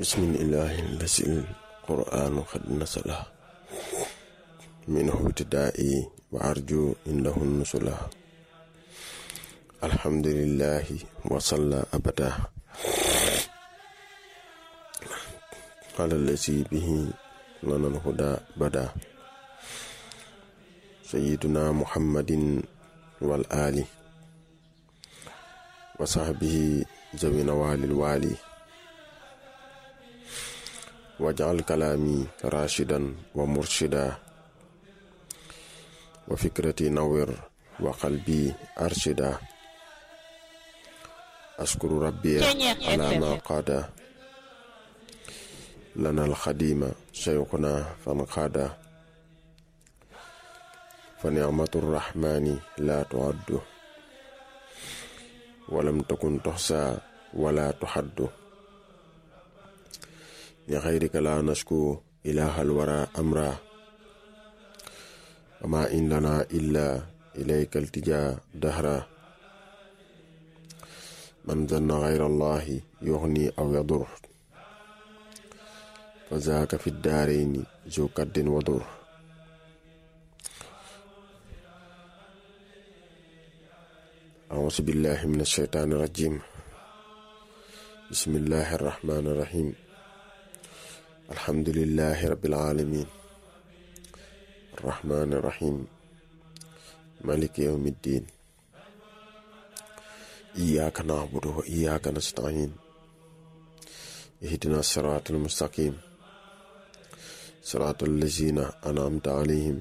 bismillahi lasi qur'anu xad nasala minhu ibtidaa'i wa arju indahu nusula alhamdulillahi wa salla abada ala lasi bihi lana alhuda bada sayyiduna muhammadin wal ali wa sahbihi zawina walil wali wajal kalaami rashidan wa murshida wa fikrati nawir wa qalbi arshida askuru rabbi ala ma qaada lana alxadima shaykhuna fan qaada fa nicmatu rrahmani la tuaddu walam takun toxsa wala tuxaddu li xayrika la nashku ilahal wara amra wama in lana illa ilayka altija dahra man zanna xayra allahi yuxni aw yadur fa zaaka fi daarayni zu kaddin wadur أعوذ بالله من الشيطان الرجيم بسم الله الرحمن الرحيم الحمد لله رب العالمين الرحمن الرحيم مالك يوم الدين إياك نعبد وإياك نستعين اهدنا الصراط المستقيم صراط الذين أنعمت عليهم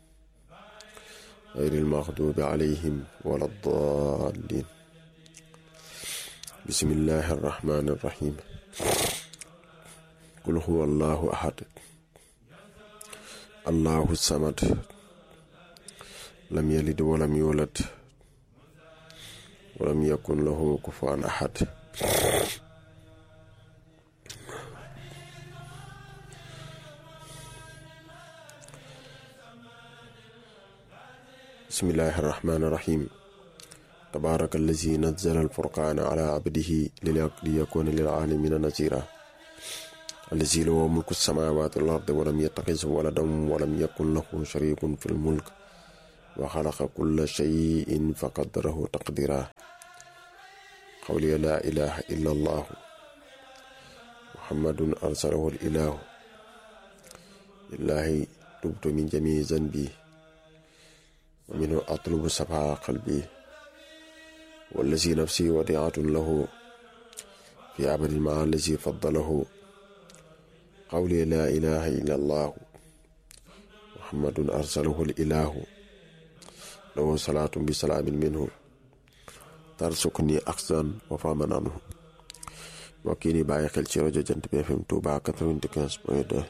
غير المغضوب عليهم ولا الضالين بسم الله الرحمن الرحيم قل هو الله أحد الله الصمد لم يلد ولم يولد ولم يكن له كفوا أحد بسم الله الرحمن الرحيم تبارك الذي نزل الفرقان على عبده ليكون للعالمين نذيرا الذي له ملك السماوات والأرض ولم يتخذ ولدا ولم يكن له شريك في الملك وخلق كل شيء فقدره تقديرا قولي لا إله إلا الله محمد أرسله الإله لله تبت من جميع ذنبي ومنه أطلب صفاء قلبي والذي نفسي وديعة له في عبد مع الذي فضله قولي لا إله إلا الله محمد أرسله الإله له صلاة بسلام منه ترسكني أخزا وفاما عنه وكيني باي خل ci rajo Jant bi FM Touba 95.2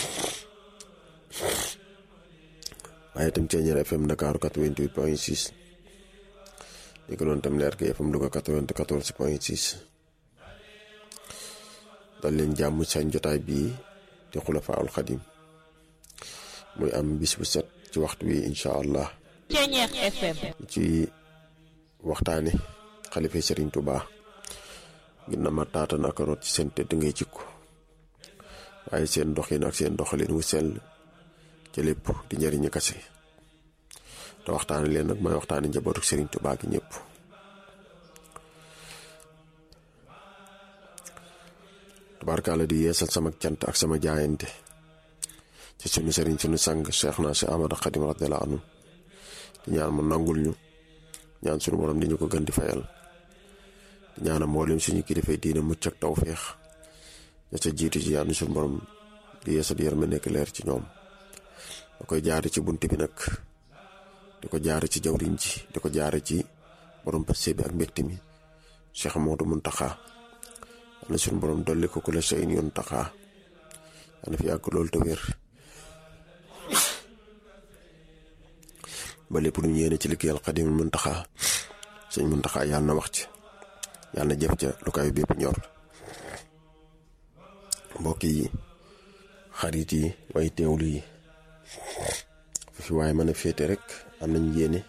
waaye itam Ceeñeer FM Dakar 88 point 6 li ko doon tam leer gi FM Louga 94 point 6 dal leen jàmm seen jotaay bii di Xulafaa'ul Xadim muy am bis bu set ci waxtu wi incha allah Ceeñeer FM ci waxtaane xalifa Sëriñ Tuuba ngir na ma taatan ak root ci seen tëdd ngay jikko waaye seen doxin ak seen doxalin wu sell ci lépp di njëriñu kase te waxtaane leen nag mooy waxtaane njabootu Sëriñ Tuubaa gi ñëpp tubaarkaala di yeesal sama cant ak sama jaayante ci sunu sëriñ sunu sang Cheikh naa si Ahmadu Xadim radiyallaahu anhu di ñaan mu nangul ñu ñaan sunu borom di ñu ko gën di fayal di ñaanam mboolem suñu kilifay diine mucc ak tawféex ña ca jiitu ci yàlla sunu borom di yeesal yërma nekk leer ci ñoom da koy jaare ci bunt bi nag di ko jaare ci jawriñ ji di ko jaare ci borom passé bi ak mbégte mi Cheikh Modou Muntaxa yàlla suñu borom dolli ko ku la seen yoon taxaa yàlla fi yàgg loolu te wér ba lépp lu ñu yéene ci liggéeyal Xaadimul Muntaxa sëñ Muntaxa yàlla na wax ci yàlla na jëf ca lu kaay bépp ñor mbokk yi xarit yi way teewlu yi fi waaye mën a féete rek am nañ yéene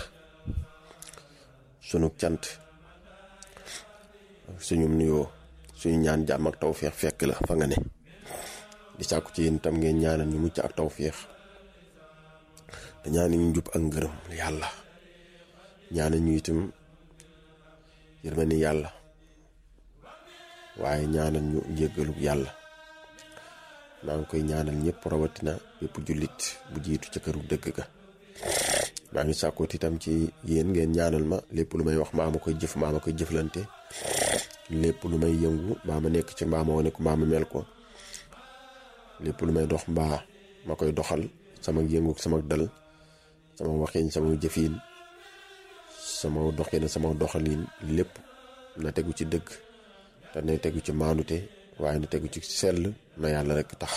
sunu cant suñu nuyoo suñu ñaan jàmm ak tawféex fekk la fa nga ne di sàkku ci yéen itam ngeen ñaanal ñu mucc ak tawféex te ñaanal ñu njub ak ngërëm yàlla ñaanal ñu itam yërmande yàlla waaye ñaanal ñu njéggalu yàlla maa ngi koy ñaanal ñëpp rawatina bépp jullit bu jiitu ca këru dëgg ga maa ngi sàkkoot itam ci yéen ngeen ñaanal ma lépp lu may wax maa ma koy jëf maa ma koy jëflante lépp lu may yëngu mbaa ma nekk ci mbaa ma wane ko mbaa ma mel ko lépp lu may dox mbaa ma koy doxal sama yëngu sama dal sama waxin sama jëfin sama doxin sama doxalin lépp na tegu ci dëgg te na tegu ci maanute waaye na tegu ci sell na yàlla rek tax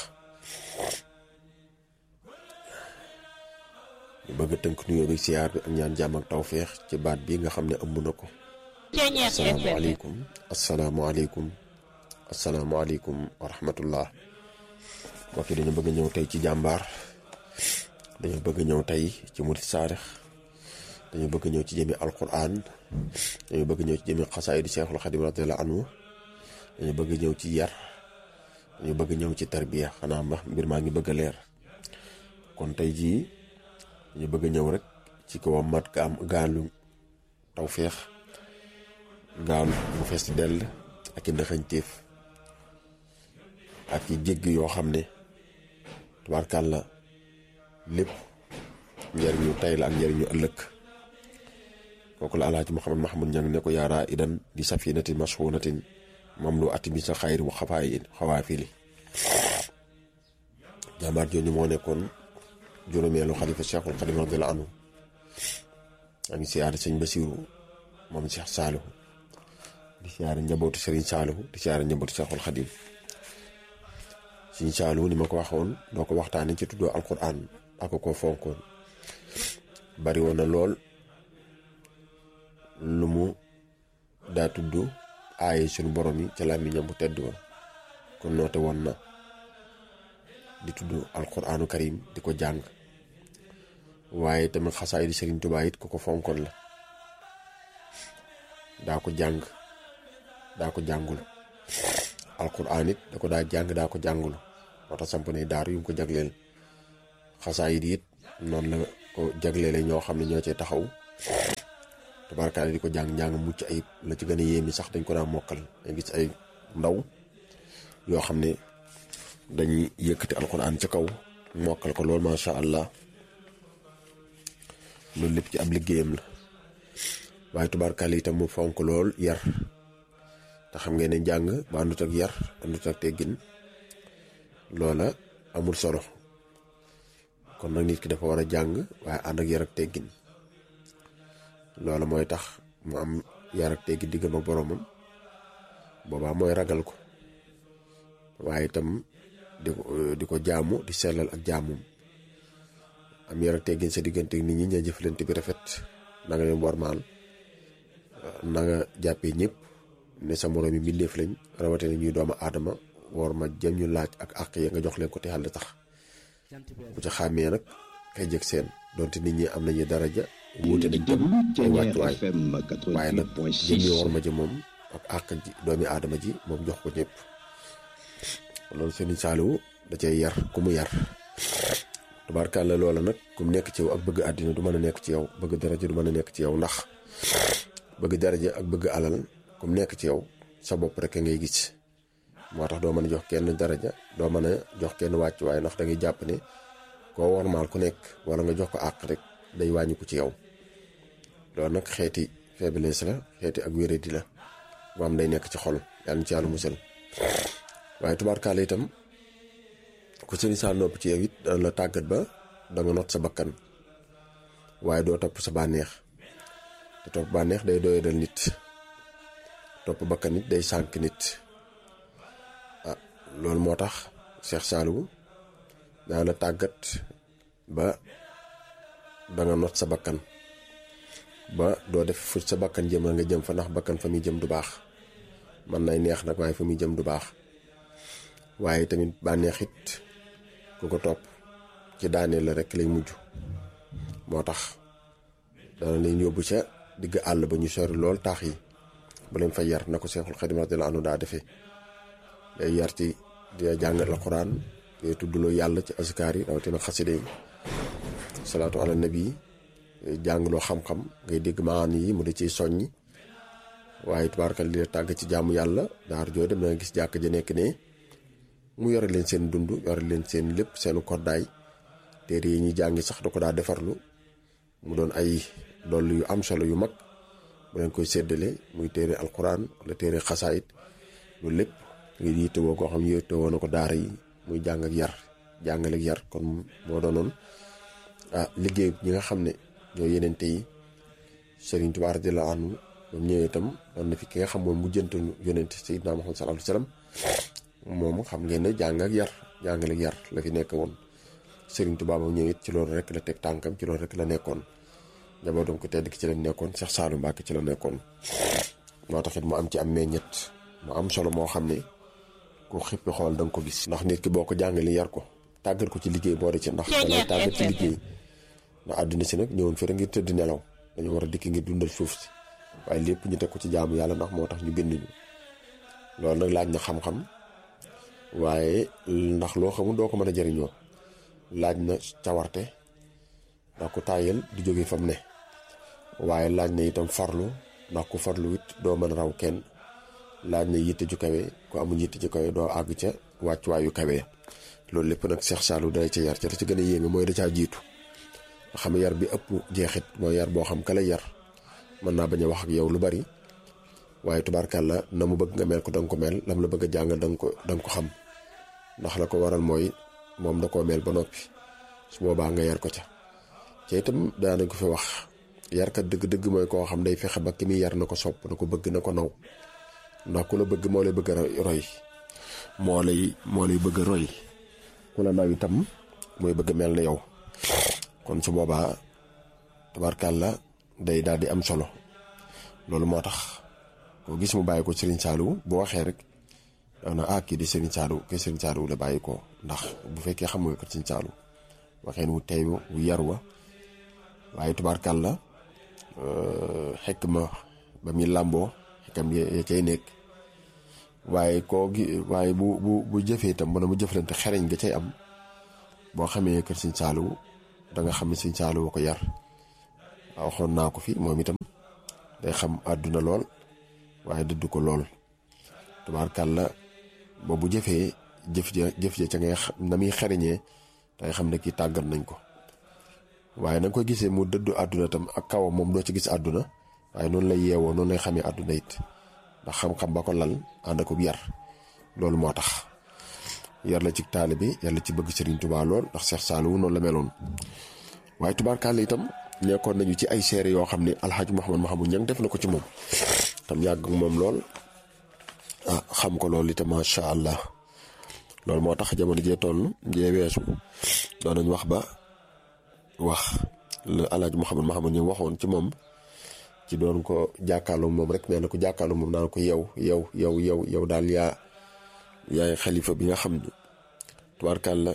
ñu bëgg a tënk nuyoo bi siyaar bi ak ñaan jàmm ak tawféex ci baat bi nga xam ne ëmb na ko asalaamaaleykum asalaamaaleykum asalaamaaleykum wa rahmatullah mbokk yi dañu bëgg ñëw tey ci jàmbaar dañu bëgg ñëw tey ci murit saarix dañu bëgg ñëw ci jëmi alquran dañu bëgg ñëw ci jëmi xasaayidi Seexul Xadim radiyallahu anhu dañu bëgg ñëw ci yar dañu bëgg ñëw ci tarbiya xanaa ma mbir maa ngi bëgg a leer kon tey jii dañu bëgg ñëw rek ci kaw mat gaam gaalu tawféex gaal mu fees dell ak i ndëxañteef ak i jégg yoo xam ne tubaarkàlla lépp njëriñu tey la ak njëriñu ëllëg kooku la alaaji Muhammad Mahamad ñang ne ko yaaraa idan di safinatin mashunatin mam lu ati bi sa xayri mu xafaay xawaa fili jàmbaar jooju moo nekkoon juróomeelu xalifa Cheikhul Xadim radiyallahu anhu a ngi siyaare sëñ Basiru moom Cheikh Saalihu di siyaare njabootu Serigne Saalihu di siyaare njabootu Cheikhul Xadim sëñ Saalihu ni ma ko waxoon doo ko waxtaanee ci tuddoo alquran ak ko fonkoon bari woon na lool lu mu daa tudd aaye suñu borom yi ca làmmiñam bu tedd woon kon noote woon na di tudd alquranu karim di ko jàng waaye tamit xasaay di Sëriñ Tuubaa it ku ko fonkoon la daa ko jàng daa ko jàngul alquran it da ko daa jàng daa ko jàngul moo tax samp ne daar yu ngi ko jagleel xasaay it it noonu la ko jagleele ñoo xam ne ñoo cee taxaw tabarkaale di ko jàng njàng mucc ayib la ci gën a yéemi sax dañ ko daa mokkal dañ gis ay ndaw yoo xam ne dañuy yëkkati alquran ca kaw mokkal ko loolu macha allah loolu lépp ci ab liggéeyam la waaye tubaarkaale itam mu fonk lool yar te xam ngeen ne jàng ba àndut ak yar àndut ak teggin loola amul solo kon nag nit ki dafa war a jàng waaye ànd ak yar ak teggin loola mooy tax mu am yar ak teggin diggam ak boromam boobaa mooy ragal ko waaye itam di ko di ko jaamu di sellal ak jaamum am yar ak teggin sa diggante nit ñi ña jëflante bi rafet na nga leen wormaal na nga jàppee ñëpp ne sa moroom yi mbindeef lañ rawatina ñuy doomu aadama war ma jëm ñu laaj ak àq ya nga jox leen ko te yàlla tax bu ca xàmmee nag kay jëg seen donte nit ñi am nañu daraja wuute nañ tam ay wàccuwaay waaye nag jëm ñu war ma ji moom ak àq ji doomi aadama ji moom jox ko ñëpp loolu Sëriñ Saaliwu da cay yar ku mu yar tubaarkàlla loola nag ku mu nekk ci yow ak bëgg àddina du mën a nekk ci yow bëgg daraja du mën a nekk ci yow ndax bëgg daraja ak bëgg alal ku mu nekk ci yow sa bopp rek ngay gis moo tax doo mën a jox kenn daraja doo mën a jox kenn wàccuwaay ndax da ngay jàpp ne koo wormaal ku nekk wala nga jox ko àq rek day wàññi ko ci yow loolu nag xeeti faiblesse la xeeti ak wéradi la bu am day nekk ci xol yàlla na ci yàlla musal waaye tubaarkaale itam ku sëriñ saa nopp ci yow it dana la tàggat ba danga not sa bakkan waaye doo topp sa bànneex te topp bànneex day doyadal nit topp bakkan nit day sànk nit ah loolu moo tax Cheikh Saliou dana la tàggat ba danga not sa bakkan ba doo def fu sa bakkan jëm nga jëm fa ndax bakkan fa muy jëm du baax man nay neex nag waaye fa muy jëm du baax waaye tamit bànneex it ku ko topp ci daaneel la rek lay mujj moo tax dana leen yóbbu ca digg àll ba ñu sori lool taax yi bu leen fa yar na ko Seexul Xadim radiyallaahu anhu daa defee day yar ci di jàngal alxuraan di tuddloo yàlla ci askar yi rawatina xaside yi salaatu ala nabi jàngaloo xam-xam ngay dégg maani yi mu di ciy soññi waaye tubaarkal di tàgg ci jaamu yàlla daar joo dem na gis jàkk ja nekk ne mu yore leen seen dund yore leen seen lépp seenu koddaay téere yi ñuy jàngi sax da ko daa defarlu mu doon ay dollu yu am solo yu mag bu leen koy séddale muy téere alquran wala téere xasaayit loolu lépp ngir yittewoo koo xam yittewoo na ko daara yi muy jàng ak yar jàngale ak yar kon moo doonoon ah liggéey ñi nga xam ne ñoo yenente yi Sëriñ Tuubaa radiyallaahu anhu moom ñëwee itam doon na fi ki nga xam moom mu jëntu yonente Seydina Muhammad sallallaahu alayhi wa sallam moom xam ngeen ne jàng ak yar jàngale ak yar la fi nekk woon Sëriñ Tuubaa moom ñëw it ci loolu rek la teg tànkam ci loolu rek la nekkoon njabootam ko tedd ki ci la nekkoon Cheikh Saliou Mbacké ci la nekkoon moo taxit mu am ci am meññet mu am solo moo xam ne ku xippi xool da nga ko gis ndax nit ki boo ko jàngalee yar ko tàggat ko ci liggéey boo de ci ndax dalay tàggat ci liggéey ndax àddina si nag ñëwoon fi rek ngir tëdd nelaw dañu war a dikk ngir dundal suuf si waaye lépp ñu teg ko ci jaamu yàlla ndax moo tax ñu bind ñu loolu nag laaj na xam-xam waaye ndax loo xamul doo ko mën a jëriñoo laaj na cawarte ndax ku tàyyel du jóge fam ne waaye laaj na itam farlu ndax ku farlu it doo mën a raw kenn laaj na yitte ju kawe ku amul yitte ju kawe doo àgg ca wàccuwaayu kawe loolu lépp nag Cheikh Saliou day ca yar ca da ci gën a yéeme mooy da caa jiitu nga xam yar bi ëpp jeexit mooy yar boo xam ka lay yar mën naa bañ a wax ak yow lu bari waaye tubaarkàlla na mu bëgg nga mel ko danga ko mel lam la bëgg a jàngal danga ko danga ko xam ndax la ko waral mooy moom da koo mel ba noppi su boobaa nga yar ko ca ca itam daanañ ko fi wax yarkat dëgg-dëgg mooy koo xam day fexe ba ki muy yar na ko sopp na ko bëgg na ko naw ndax ku la bëgg moo lay bëgg a roy moo lay moo lay bëgg a roy ku la naw itam mooy bëgg mel na yow kon su boobaa tabarkàlla day daal di am solo loolu moo tax koo gis mu bàyyi ko Serigne Saliou bu waxee rek daw na ah kii di Serigne Saliou kii Serigne Saliou la bàyyi ko ndax bu fekkee xam nga ko Serigne Saliou waxeen wu tey wu yar wa waaye tubaarkàlla xekk ma ba muy làmboo xekkam ya cay nekk waaye koo gi waaye bu bu bu jëfee itam mën a mu jëflante xereñ nga cay am boo xamee kër Serigne Saliou da nga xam ne Serigne Saliou ko yar waxoon naa ko fi moom itam day xam àdduna lool waaye dëdd ko lool tubaarkàlla ba bu jëfee jëf ja jëf ja ca ngay na muy xereñee day xam ne kii tàggat nañ ko waaye na nga koy gisee mu dëddu àdduna tam ak kawam moom doo ci gis àdduna waaye noonu lay yeewoo noonu lay xamee àdduna it ndax xam-xam ba ko lal ànd ak yar loolu moo tax yar la ci taali bi yar la ci bëgg Serigne Touba lool ndax Cheikh Saliou noonu la meloon waaye tubaarkàlla itam nekkoon nañu ci ay seere yoo xam ne alxaaji Mouhamad Mahamoud Ñang def na ko ci moom tam yàgg moom lool ah xam ko loolu itam macha allah loolu moo tax jamono jee toll jee weesu doon nañ wax ba wax la alxaaji Mouhamad Mahamoud Ñang waxoon ci moom ci doon ko jàkkaarloo moom rek nee na ko jàkkaarloo moom naan ko yow yow yow yow yow daal yaa yaay xalifa bi nga xam ne tubaarkàlla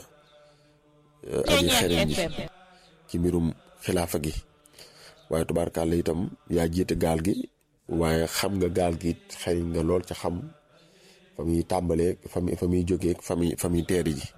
aji xereñ ji ci mbirum xilaafa gi waaye tubaarkàlla itam yaa jiite gaal gi waaye xam nga gaal gi it xëy nga lool ca xam fa muy tàmbalee fa muy fa muy jógee fa muy fa muy teeri ji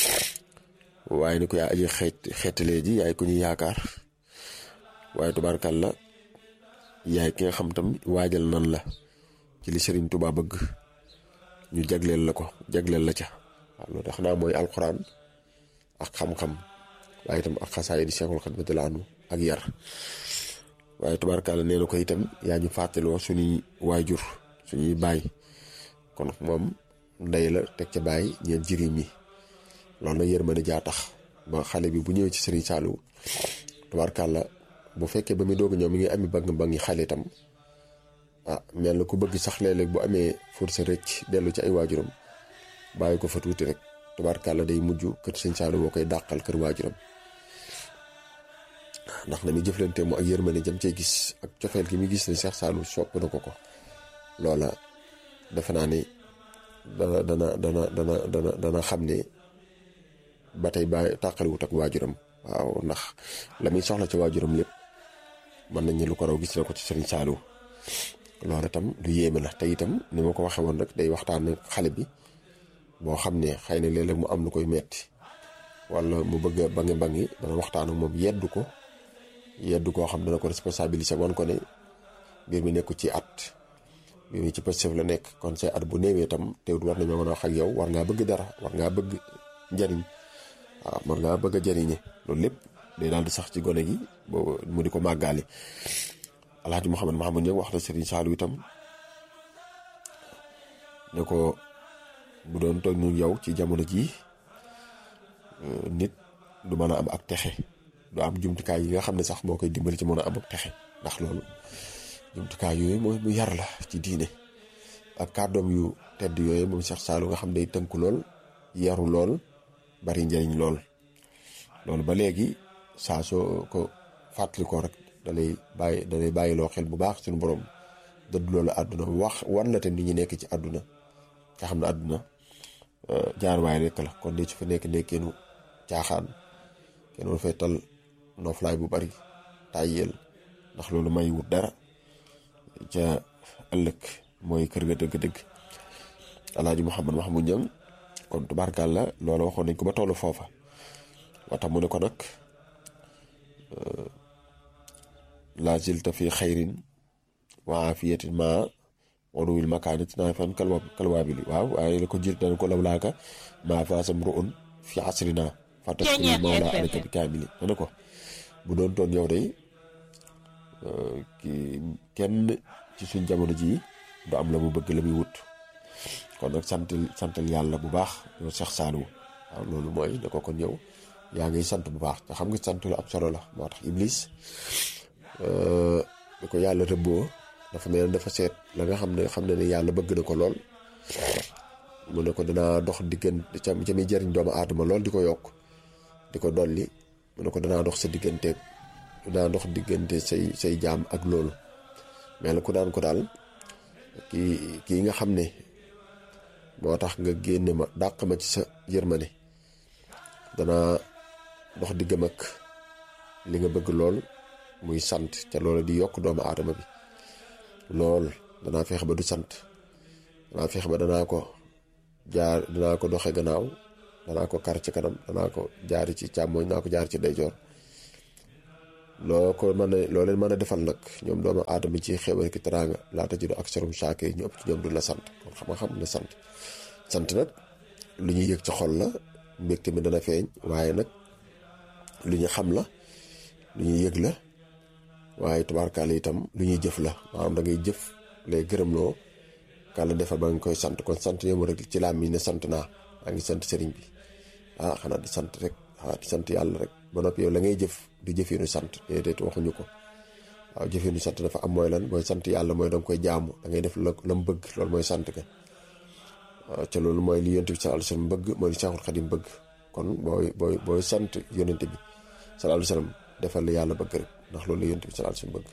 waaye ni ko yaa aji xeet xeetalee ji yaay ku ñuy yaakaar waaye tubaarkàlla yaay ki nga xam tam waajal nan la ci li Serigne Touba bëgg ñu jagleel la ko jagleel la ca waaw loolu tax naa mooy alxuraan ak xam-xam waaye itam ak xasaay di Cheikhul Khadim radiyallahu anhu ak yar waaye tubaarkàlla nee na ko itam yaa ñu fàttaloo suñuy waajur suñuy baay kon moom ndey la teg ca baay ñeen jëriñ yi loolu nag yërmande jaa tax ba xale bi bu ñëwee ci Serigne Saliou tubaarkàlla bu fekkee ba muy doog ñëw mi ngi ami bang bangi xale itam ah mel na ku bëgg sax léeg-léeg bu amee force rëcc dellu ci ay waajuram bàyyi ko fa tuuti rek tubaarkàlla day mujj kër Serigne Saliou boo koy dàqal kër waajuram ndax na muy jëflante mu ak yërmande jëm cee gis ak cofeel gi muy gis ne Cheikh Saliou sopp na ko ko loola defe naa ne dana dana dana dana dana dana xam ne ba tey bàyyi tàqaliwut ak waajuram waaw ndax la muy soxla ci waajuram lépp mën nañ ne lu ko raw gis na ko ci Serigne Saliou loolu itam lu yéeme la te itam ni ma ko waxee woon rek day waxtaan ak xale bi boo xam ne xëy na léeg-léeg mu am lu koy metti wala mu bëgg a bangi bangi dana waxtaan ak moom yeddu ko yeddu koo xam dana ko responsabiliser wan ko ne mbir mi nekku ci at mbir mi ci positif la nekk kon say at bu néewee itam teewut war nañoo mën a wax ak yow war ngaa bëgg dara war ngaa bëgg njariñ waaw war ngaa bëgg a jariñe loolu lépp day daal di sax ci gone gi boo mu di ko màggaale alhaji Mouhamed Mahamoud ñëw wax na Serigne Saliou itam ne ko bu doon toog ñu yow ci jamono jii nit du mën a am ak texe du am jumtukaay yi nga xam ne sax moo koy dimbali ci mën a am ak texe ndax loolu jumtukaay yooyu mooy mu yar la ci diine ak kàddoom yu tedd yooyu moom Cheikh Saliou nga xam day tënku lool yaru lool bari njëriñ lool loolu ba léegi saa soo ko fàttali ko rek dalay bàyyi dalay bàyyiloo xel bu baax suñu borom dëdd loolu àdduna wax wan la te nit ñi nekk ci àdduna nga xam ne àdduna jaar waay rekk la kon di ci fa nekk nekkeenu caaxaan kenn war fay tal noflaay bu bari tàyyeel ndax loolu may wut dara ca ëllëg mooy kër ga dëgg-dëgg alaaji Mouhamed Mahmoud Niang kon tubaarkàlla loola waxoon nañ ko ba tollu foofa wata mu ne ko nag la zilta fi xayrin wa afiyatin ma wanuwil makaanit naa fan kalwa kalwaabili waaw waaye la ko jir dana ko lawlaaka maa faasam ru'un fi asrina fatasqil mawla alaka bi kaamili dana ko bu doon toon yow day ki kenn ci suñ jamono ji du am la mu bëgg la muy wut kon nag santal santal yàlla bu baax yow Cheikh Saliou waaw loolu mooy ne ko kon yow yaa ngi sant bu baax te xam nga sant lu ab solo la moo tax Iblis da ko yàlla rëbboo dafa mel dafa seet la nga xam ne xam ne ne yàlla bëgg na ko lool mu ne ko danaa dox diggante ca ca muy jëriñ doomu aadama lool di ko yokk di ko dolli mu ne ko danaa dox sa digganteeg danaa dox diggante say say jaam ak loolu mais la ku daan ko daal kii kii nga xam ne moo tax nga génne ma dàq ma ci sa yërmande danaa dox diggam ak li nga bëgg lool muy sant te loolu di yokk doomu aadama bi lool danaa feex ba du sant danaa feex ba danaa ko jaar danaa ko doxe gannaaw danaa ko kar ci kanam danaa ko jaari ci càmmooñ danaa ko jaar ci ndeyjoor loo ko mën a loo leen mën a defal nag ñoom doomu aadama ci xéwal ki teraanga laata ji do ak serum saake yi ñu ëpp ci ñoom du la sant kon xam nga xam ne sant sant nag lu ñuy yëg ci xol la mbégte mi dana feeñ waaye nag lu ñu xam la lu ñuy yëg la waaye tubaarkaale itam lu ñuy jëf la maanaam da ngay jëf lay gërëmloo kàlla defal ba nga koy sant kon sant yemu rek ci laam yi ne sant naa maa ngi sant sëriñ bi ah xanaa di sant rek ah di sant yàlla rek ba noppi yow la ngay jëf di jëfeenu sant déedéet waxuñu ko waaw jëfeenu sant dafa am mooy lan mooy sant yàlla mooy danga koy jaamu da ngay def la la mu bëgg loolu mooy sant ga waaw ca loolu mooy li yonent bi sallallahu alayhi wasallam bëgg mooy li Seexul Xadim bëgg kon booy booy booy sant yonent bi sallallahu alayhi wasallam defal la yàlla bëgg rek ndax loolu la yonent bi sallallahu alayhi wasallam bëgg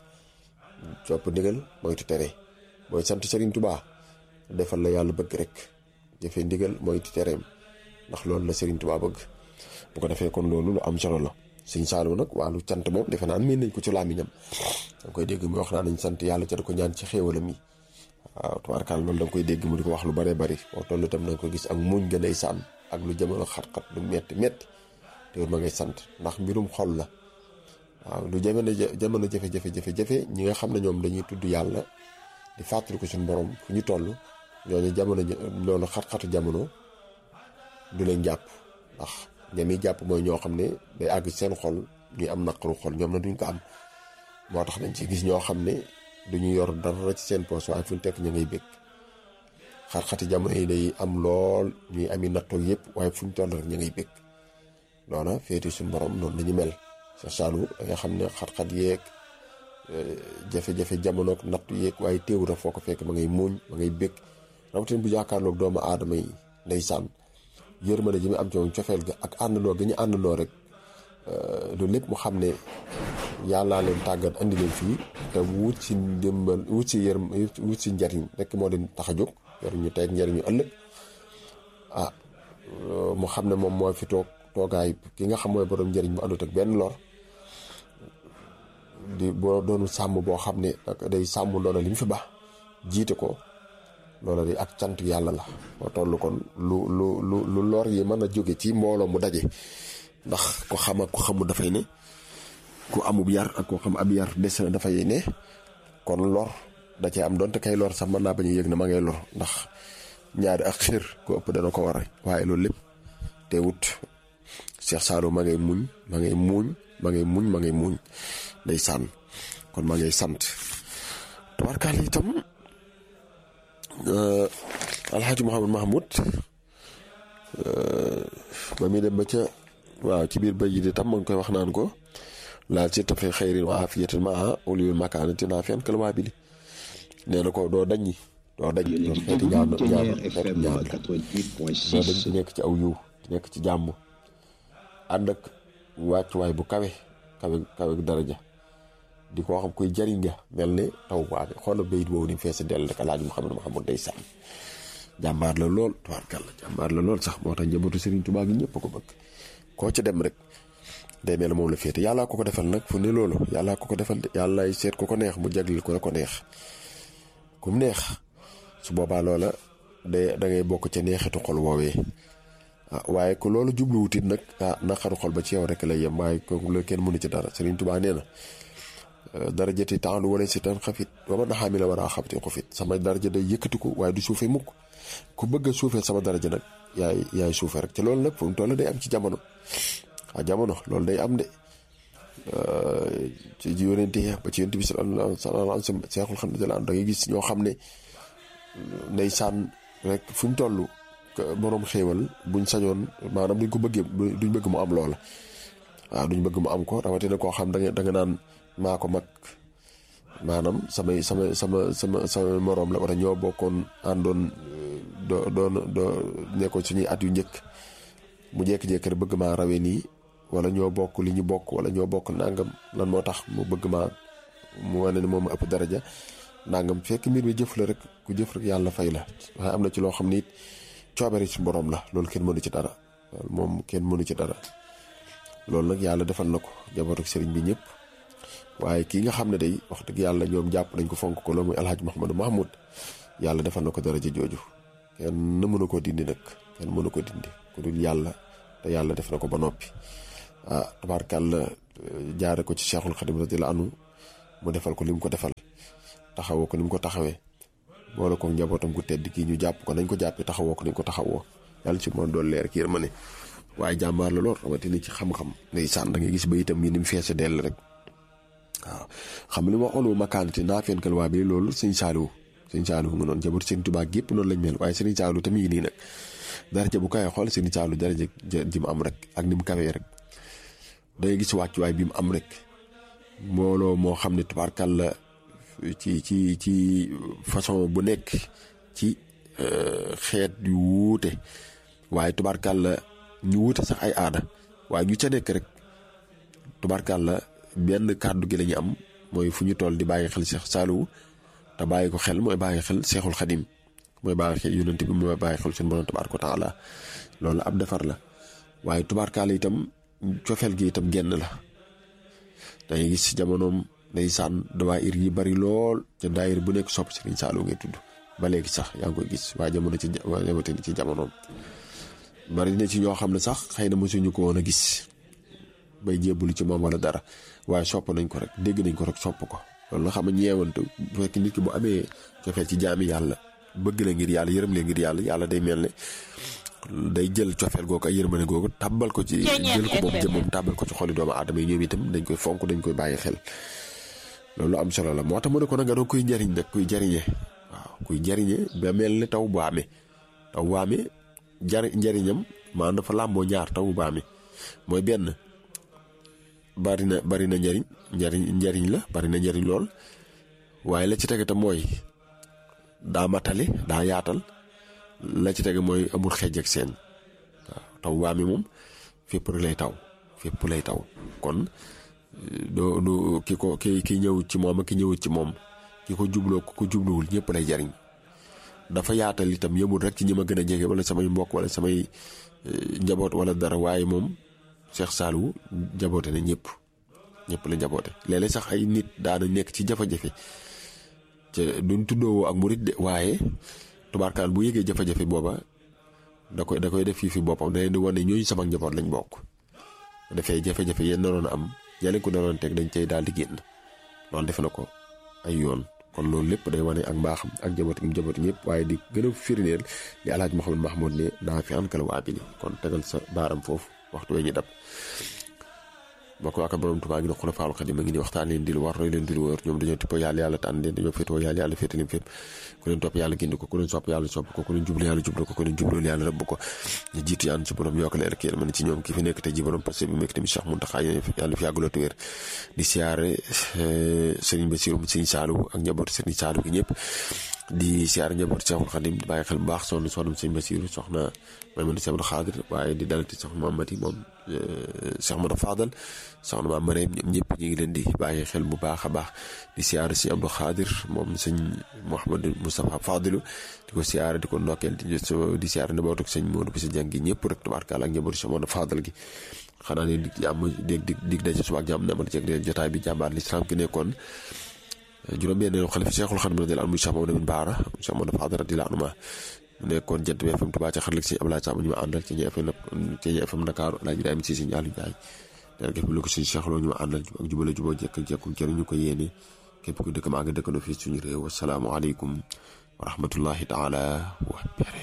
copp ndigal moytu tere mooy sant Serigne Touba defal la yàlla bëgg rek jëfee ndigal moytu tereem ndax loolu la Serigne Touba bëgg bu ko defee kon loolu lu am solo la Sëñ Saliou nag wàllu cant moom defe naan miin nañ ko ci làmmiñam danga koy dégg mu wax naa nañ sant yàlla ca da ko ñaan ci xéewalam yi waaw tubaarkaal loolu danga koy dégg mu di ko wax lu bare bari boo toll itam danga ko gis ak muñ gën ay sànn ak lu jamono xat-xat lu metti metti te ma ngay sant ndax mbirum xol la waaw lu jamono jamono jafe-jafe jafe-jafe ñi nga xam ne ñoom dañuy tudd yàlla di fàttali ko suñu borom fu ñu toll ñooñu jamono loolu xat-xatu jamono du leen jàpp ndax ñami jàpp mooy ñoo xam ne day àgg seen xol ñuy am naqaru xol ñoom na duñ ko am moo tax dañ ci gis ñoo xam ne duñu yor dara ci seen poos waaye fu ñu tekk ñu ngay bég xat-xati jamono yi day am lool ñuy ami nattoog yëpp waaye fu ñu toll rek ñu ngay bég loola féeti suñu borom noonu lañu mel sa saalu da nga xam ne xat-xat yeeg jafe-jafe jamono ak nattu yeeg waaye téewut a foo ko fekk ma ngay muuñ ma ngay bég rawatina bu jàkkaarloog doomu aadama yi ndeysaan yërmande ji mu am ci moom cofeel ga ak àndandoo ga ñu àndandoo rek loolu lépp mu xam ne yàllaa leen tàggat andi leen fii te wut si ndimbal wut si yërm wut si njariñ rek moo leen tax a jóg njariñu tey njariñu ëllëg ah mu xam ne moom moo fi toog toogaay ki nga xam mooy borom njariñ bu àndut ak benn lor di boo doonu sàmm boo xam ne day sàmm loola li mu fi baax jiite ko loola di ak cant yàlla la moo toll kon lu lu lu lu lor yi mën a jóge ci mbooloo mu daje ndax ko xam ak ko xamul dafay ne ku amub yar ak ko xam ab yar des na dafay ne kon lor da cee am donte kay lor sax mën naa bañ a yëg na ma ngay lor ndax ñaari ak xir ko ëpp dana ko war waaye loolu lépp teewut Cheikh Saliou ma ngay muñ ma ngay muñ ma ngay muñ ma ngay muñ day sànn kon ma ngay sant tabarkaal itam alxaaji Mouhamad Mahmoud ba muy dem ba ca waaw ci biir bay yi di tam ma ngi koy wax naan ko laal ci tafe xayrin wa afiyatin maa uliyul makaanati naa fiyan kal waa bili nee na ko doo daññi doo dañ doon xeeti ñaan ñaan xeeti ñaan la doo dañ ci nekk ci aw yiw nekk ci jàmm ànd ak wàccuwaay bu kawe kawe kawe daraja di ko xam koy jariñ nga mel ne taw waame xoolal bayit boobu ni fees dell rek alaaji Muhammad Muhammad day sàmm jàmbaar la lool tubaarkàlla jàmbaar la lool sax moo tax njabootu Serigne Touba gi ñëpp ko bëgg koo ca dem rek day mel moom la féete yàllaa ko ko defal nag fu ne loolu yàllaa ko ko defal de yàllaay seet ko ko neex mu jaglil ko la ko neex kum neex su boobaa loola day da ngay bokk ca neexitu xol woowee ah waaye ko loolu jubluwutit nag ah naqaru xol ba ci yow rek lay yem waaye kooku la kenn mënu ci dara Serigne Touba nee na darajati taalu wala si tan xafit wa man naxaami la war a xabti xufit sama daraja day yëkkatiku waaye du suufee mukk ku bëgg a suufee sama daraja nag yaay yaay suufee rek te loolu nag fu mu toll day am ci jamono ah jamono loolu day am de ci yonente yi ba ci yonente bi sallallahu alayhi wa sallam seexul xam ne da ngay gis ñoo xam ne ndeysaan rek fu ñu toll boroom xéewal buñ sañoon maanaam duñ ko bëggee duñ bëgg mu am loola waaw duñ bëgg mu am ko rawatina koo xam da nga da nga naan maa ko mag maanaam samay sama sama sama sama moroom la wala ñoo bokkoon àndoon doo doon doo nekkoon suñuy at yu njëkk mu jékki-jékki rek bëgg maa rawee nii wala ñoo bokk li ñu bokk wala ñoo bokk nangam lan moo tax mu bëgg maa mu wane ne moom ëpp daraja nangam fekk mbir mi jëf la rek ku jëf rek yàlla fay la waaye am na ci loo xam ni it coobare ci borom la loolu kenn mënu ci dara loolu moom kenn mënu ci dara loolu nag yàlla defal na ko jabootu sëriñ bi ñëpp waaye kii nga xam ne day wax dëgg yàlla ñoom jàpp nañ ko fonk ko loolu muy alhaji Mouhamadou Mahmoud yàlla defal na ko daraja jooju kenn mënu ko dindi nag kenn mënu ko dindi ku dul yàlla te yàlla def na ko ba noppi ah tabaarkàlla jaare ko ci Cheikhul Khadim radiyallahu anhu mu defal ko li mu ko defal taxawoo ko ni mu ko taxawee boole ko njabootam ku tedd kii ñu jàpp ko nañ ko jàppee taxawoo ko nañ ko taxawoo yàlla ci moom doon leer kii ma ne waaye jàmbaar la lool rawatina ci xam-xam ndeysaan da ngay gis ba itam yi ni mu feese dell rek waaw xam li ma waxoon wu makaanati naa feen kal waa bi loolu sëñ Saaliwu sëñ Saaliwu nga noonu jaboot sëñ Tuubaa gépp noonu lañ mel waaye sëñ Saaliwu tamit nii nag daraja bu kawee xool sëñ Saaliwu daraja ji mu am rek ak ni mu kawee rek da ngay gis wàccuwaay bi mu am rek mbooloo moo xam ne tubaarkal la ci ci ci façon bu nekk ci xeet yu wuute waaye tubaarkal la ñu wuute sax ay aada waaye ñu ca nekk rek tubaarkal la benn kàddu gi la ñu am mooy fu ñu toll di bàyyi xel Cheikh Saliou te bàyyi ko xel mooy bàyyi xel Cheikhul Khadim mooy bàyyi xel yonent bi mooy bàyyi xel suñu borom tabaaraka wa taala loolu ab defar la waaye tubaarkal itam cofeel gi itam genn la dangay gis ci jamonoom ndeysaan dawaayir yi bari lool ca daayir bu nekk sopp Serigne Saliou ngay tudd ba léegi sax yaa ngi koy gis waa jamono ci jamono ci jamonoom bari na ci ñoo xam ne sax xëy na mosuñu ko woon a gis bay jébbalu ci moom wala dara waaye sopp nañ ko rek dégg nañ ko rek sopp ko loolu nga xam ne ñeewantu bu fekk nit ki bu amee cofeel ci jaami yàlla bëgg la ngir yàlla yërëm leen ngir yàlla yàlla day mel ne day jël cofeel googu ak yërmane googu tàbbal ko ci jël ko moom jëmmam tàbbal ko ci xoli doomu aadama yi ñoom itam dañ koy fonk dañ koy bàyyi xel loolu am solo la moo tax mu ne ko nag nga doon kuy njariñ nag kuy jariñe waaw kuy jariñe ba mel ne taw bu amee taw bu amee jar njariñam maanaam dafa làmboo ñaar taw bu amee mooy benn bari na bari na njariñ njariñ njariñ la bari na njariñ lool waaye la ci tege te mooy daa matale daa yaatal la ci tege mooy amul xeej ak seen waaw taw bu amee moom fépp rek lay taw fépp lay taw kon doo du ki ko ki ki ñëw ci moom ak ki ñëwut ci moom ki ko jubloo ko jubluwul ñëpp lay jariñ dafa yaatal itam yëmul rek ci ñi ma gën a jege wala samay mbokk wala samay njaboot wala dara waaye moom Cheikh Saliou jaboote na ñëpp ñëpp la njaboote léeg-léeg sax ay nit daana nekk ci jafe-jafe te duñ tuddoo ak murit de waaye tubaarkaal bu yëgee jafe-jafe booba da koy da koy def fii fi boppam da leen di wane ñooñu sama njaboot lañ bokk bu defee jafe-jafe yéen naroon am ña leen ko naroon teg dañ cay daal di génn loolu def na ko ay yoon kon loolu lépp day wane ak mbaaxam ak njaboot gi njaboot ñëpp waaye di gën a firndeel li alhaaj Mouhamed Mahmoud ne naa fi ankal waa bi kon tegal sa baaram foofu waxtu wee ñu dab bokk waa borom Tuubaa gi ne xulafaalu xadim a ngi ni waxtaan leen di lu war roy leen di lu wër ñoom dañoo tippoo yàlla yàlla tànn leen dañoo féetoo yàlla yàlla féete leen fépp ku leen topp yàlla gindi ko ku leen sopp yàlla sopp ko ku leen jublu yàlla jublu ko ku leen jubloolu yàlla rëbb ko ñu jiitu yaan ci borom yokk leer kii man ci ñoom ki fi nekk te ji borom parce que bi nekk tamit Cheikh Mountakha yàlla fi yàggaloo wér di siyaare Serigne Bassirou Serigne Saliou ak njabootu Serigne Saliou gi ñëpp di siyaare njabootu Cheikhul Khadim di bàyyi xel bu baax soxna soxna Serigne Bassirou soxna Mamadou Cheikh Abdou Khadir waaye di dalati soxna Mamati moom Cheikh Modou Fadal soxna maam Mariam ñoom ñëpp ñu ngi leen di bàyyi xel bu baax a baax di siyaare si Abdou Khadir moom sëñ Mouhamadou Moustapha Fadilu di ko siyaare di ko ndokkeel di siyaare njabootu sëñ Modou Bissa Dieng gi ñëpp rek tubaarkaala ak njabootu Cheikh Modou Fadal gi xanaa ne dig jàmm dégg dig dig daje suba ak jàmm ne amal jeg jotaay bi jàmbaar lislaam ki nekkoon juróom-benn xalifa Cheikhul Khadim radiyallahu anhu Cheikh Mamadou Baara Cheikh Modou Fadal radiyallahu anhu mu nekkoon jant bi FM Touba ca xaralik si Ablaye Samb ñu ma àndal ci ñi FM ci ñi FM Dakar Alaaji Ibrahima Cissé Ndiaye Ndiaye dara gëf bi lu ko suñu Cheikh Lo ñu ma àndal ak jubale juboo jekk jekku jëriñ ñu ko yéene képp ku dëkk maa ngi dëkkandoo fii suñu réew asalaamaaleykum wa rahmatullahi taala wa